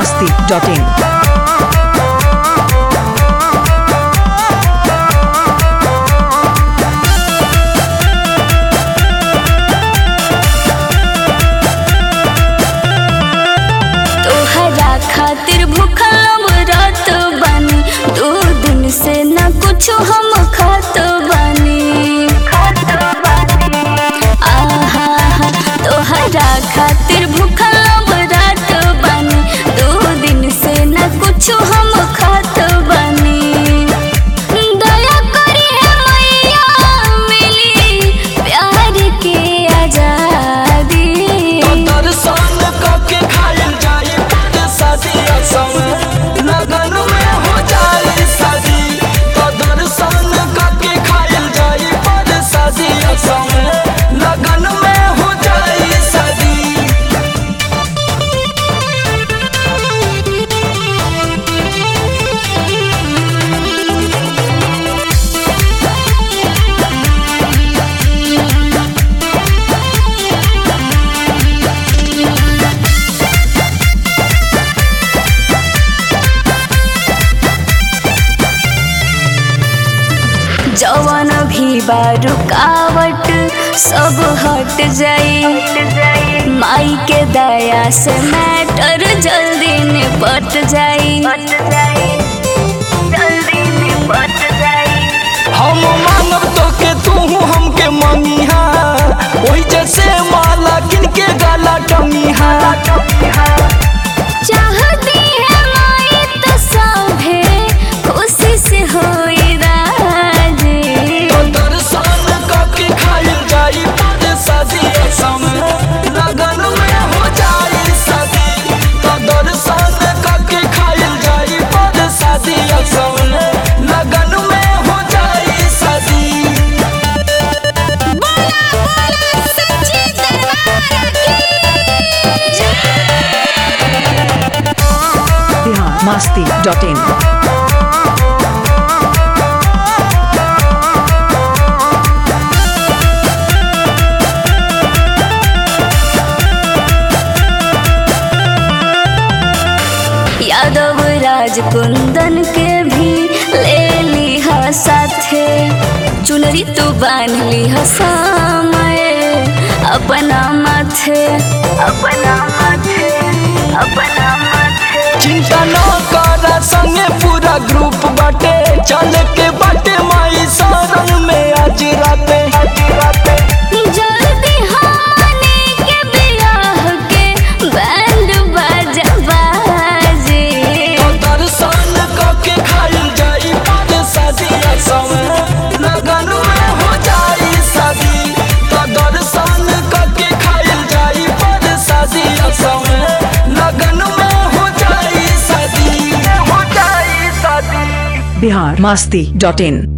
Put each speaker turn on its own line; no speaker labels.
masti.in.
तोहरा खातिर भूखल रात बानी दो दिन से न कुछ हम खात बानी आहा तोहरा खातिर भूखल रात बानी दो दिन से न कुछ हम खात बानी दया करी है मैया मिली प्यार के आजादी
दर्शन करके खायल जाए पर शादी समय लगन में हो जाए शादी तो दर्शन करके खायल जाए पर शादी समय लगन में हो जाए शादी
जवन भी बा रुकावट सब हट जाई माई के दया से मैटर जल्दी निपट जाई जल्दी निपट जाई
हम मांगब तो के तू हमके मंगिहा वही जैसे माला किनके गाला टंगिहा
चाहती है माई तो सभे खुशी से होई राजी
तो दर्शन करके खायल जाई पर शादी समय लगन में हो जाए शादी तो दर्शन करके खायल जाई पर शादी समय लगन में हो जाए शादी
Bihar masti.in.
यादव राज कुंदन के भी ले लिहा साथे चुनरी तू बांध लिहा समय अपना माथे अपना माथे अपना माथे
चिंता न कर संगे पूरा ग्रुप बाटे चल के बाटे माई शरण में आज राते
जल्दी हमने के बियाह के बैंड बाजा बाजे
तो दर्शन करके खायल जाई पर शादी समय लगन में हो जाई शादी तो दर्शन करके खायल जाई पर शादी समय लगन में हो जाई शादी हो जाई शादी
Bihar masti.in.